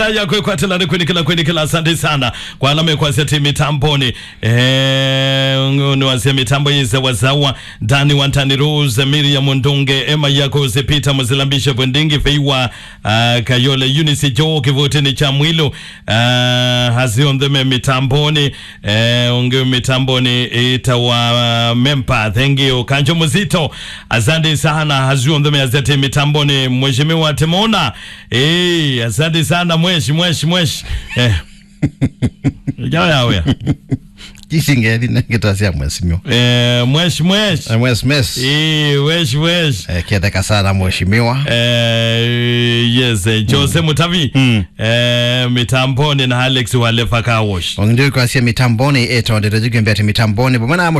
yako kwatelani kwenikila kwenikila asante sana kwa alama kwaseti mitamboni eh niwasia mitambo yize wazawa dani wantani rose miriam ndunge ema yako zipita muzilambishe bwendingi feiwa uh, kayole unisi jo kivutini cha mwilo uh, haziondheme mitamboni eh, unge mitamboni itawa mempa thank you kanjo muzito asante sana haziondheme azeti mitamboni mheshimiwa temona eh asante sana mweshi mweshi mweshi eh jawa yawe kisingeli nengitasia mwesimio eh mweshi mweshi mwes mes eh wesh wesh Eh, kietheka sana mheshimiwa eh yes eh, Jose Mutavi Mm. eh mitamboni na Alex walefa kawosh ondio kwasia mitamboni etondete jigembea ti mitamboni pomana